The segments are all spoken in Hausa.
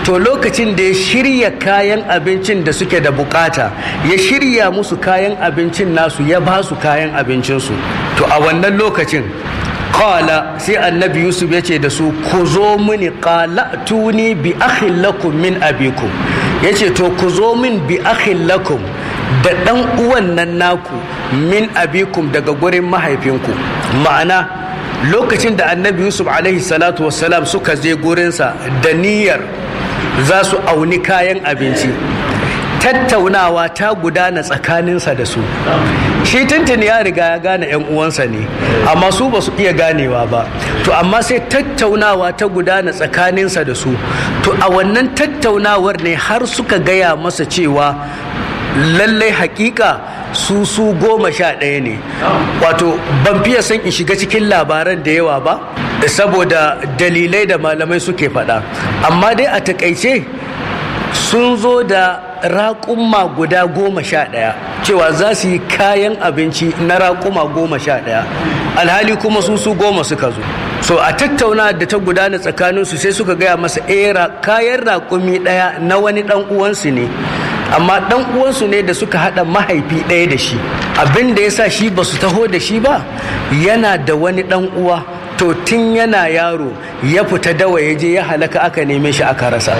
to lokacin da ya shirya kayan abincin da suke da bukata ya shirya musu kayan abincin nasu ya ba su kayan abincinsu to a wannan lokacin Kala sai annabi Yusuf ya ce da su ku zo mini kala tuni bi akhin lakum min abikum ya ce to ku zo min bi akhin lakum da ɗan uwan nan naku min abikum daga gurin mahaifinku ma'ana lokacin da annabi Yusuf alaihi salatu wassalam suka je gurinsa da niyyar za su auni kayan abinci tattaunawa ta gudana tsakaninsa da su shi tuntuni ya riga ya gane 'yan uwansa ne amma su ba su iya ganewa ba to amma sai tattaunawa ta gudana tsakaninsa da su to a wannan tattaunawar ne har suka gaya masa cewa lallai hakika su su goma sha ɗaya ne wato ban fiye son in shiga cikin labaran da yawa ba saboda dalilai da malamai suke faɗa amma dai a takaice sun zo da raƙuma guda goma sha ɗaya cewa za su yi kayan abinci na raƙuma goma sha ɗaya alhali kuma su su goma suka zo so a tattauna da ta gudana tsakaninsu sai suka gaya masa era kayan raƙumi ɗaya na wani ɗan uwansu ne amma ɗan uwansu ne da suka haɗa mahaifi ɗaya da shi abin da ya sa shi ba su taho da shi ba yana da wani ɗan uwa to tun yana yaro ya fita dawa ya je ya halaka aka neme shi aka rasa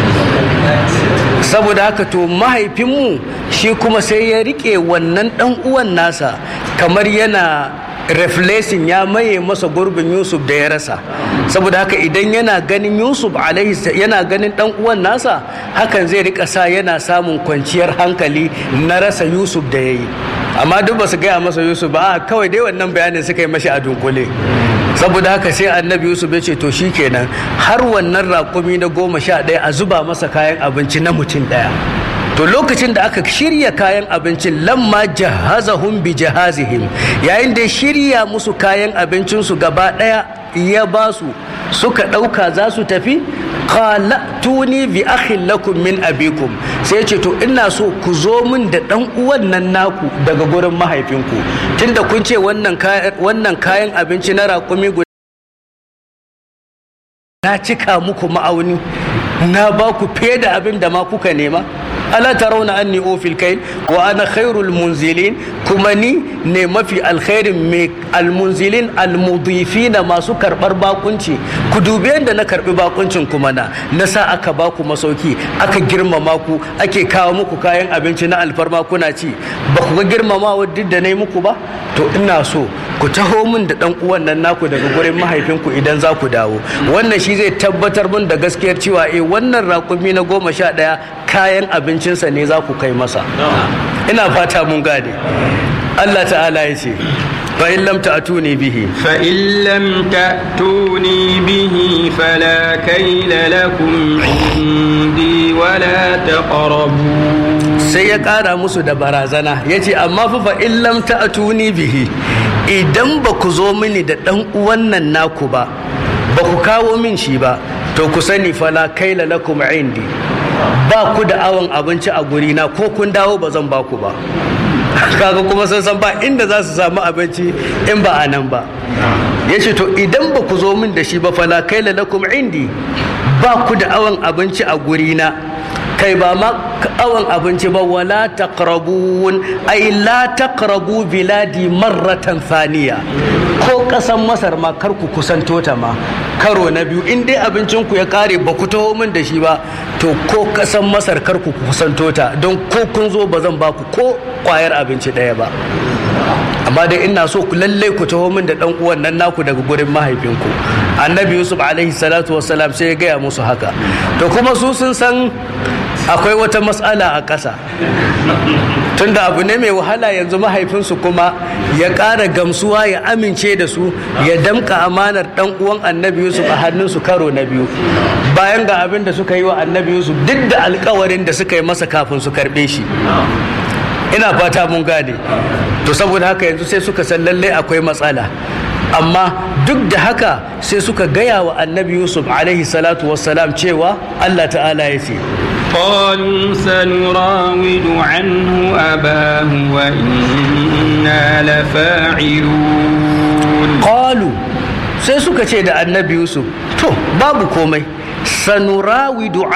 saboda haka to mahaifinmu shi kuma sai ya rike wannan dan uwan nasa kamar yana reflexing ya maye masa gurbin yusuf da ya rasa saboda haka idan yana ganin yusuf alaihi yana ganin dan uwan nasa hakan zai rika sa yana samun kwanciyar hankali na rasa yusuf da ya yi amma duk ba su gaya masa yusuf ba kawai dai wannan bayanin suka yi mashi a dunkule saboda haka sai annabi yusuf ya ce to kenan har wannan raƙumi na goma sha ɗaya a zuba masa kayan abinci na mutum ɗaya to lokacin da aka shirya kayan abincin lamma jahazahum bi jahazihim yayin da shirya musu kayan abincinsu gaba ɗaya ya ba su suka ɗauka za su tafi qala tuni bi akhin lakum min abikum sai ce to ina so ku zo min da dan uwan nan naku daga gurin mahaifinku tunda kun ce wannan wannan kayan abinci na raƙumi guda na cika muku ma'auni na ba ku fiye da abin da ma kuka nema ala tarawna anni ofil kail wa ana khairul munzilin kuma ni ne mafi alkhairin mai almunzilin almudifina masu karbar bakunci ku dubi yadda na karbi bakuncin kuma na na sa aka ba ku masauki aka girmama ku ake kawo muku kayan abinci na alfarma kuna ci ba ku ga girmamawa duk da na yi muku ba to ina so ku taho min da dan uwan nan naku daga gurin mahaifinku idan za ku dawo wannan shi zai tabbatar min da gaskiyar cewa eh wannan raƙumi na goma sha ɗaya kayan abincinsa ne za ku kai masa ina fata mun gane Allah ta'ala ya ce فإن لم تأتوني به فإن لم تأتوني به فلا كيل لكم عندي ولا تقربون sai ya ƙara musu da barazana ya ce amma fa fa in lam ta'tuni bihi idan ba ku zo mini da ɗan uwan nan naku ba ba ku kawo min shi ba to ku sani fala kaila lakum indi ba ku da awon abinci a gurina ko kun dawo ba zan ba ku ba kaga kuma sun san ba inda za su samu abinci in ba a nan ba ya ce to idan ba ku zo min da shi ba fala kaila lakum indi ba ku da awon abinci a gurina kai ba ma awon abinci ba wala taqrabun ai la taqrabu biladi marratan thaniya ko kasan masar ma kar ku kusanto ta ma karo na biyu in dai abincin ku ya kare ba ku taho min da shi ba to ko kasan masar kar ku kusanto ta don ko kun zo ba zan ba ku ko kwayar abinci ɗaya ba amma dai ina so ku lallai ku taho min da dan uwan nan naku daga gurin mahaifinku annabi yusuf alaihi salatu wassalam sai ya gaya musu haka to kuma su sun san akwai wata matsala a ƙasa tunda abu ne mai wahala yanzu mahaifinsu kuma ya ƙara gamsuwa ya amince da su ya damka amanar ɗan uwan annabi yusuf a hannunsu karo na biyu bayan ga abin da suka yi wa annabi yusuf duk da alkawarin da suka yi masa kafin su karɓe shi ina fata mun gane to saboda haka yanzu sai suka san lallai akwai matsala amma duk da haka sai suka gaya wa annabi yusuf alaihi salatu wassalam cewa allah ta'ala ya ce قالوا سنراود عنه أباه وإنا لفاعلون qalu sai suka ce da annabi yusuf to babu komai sanurawidu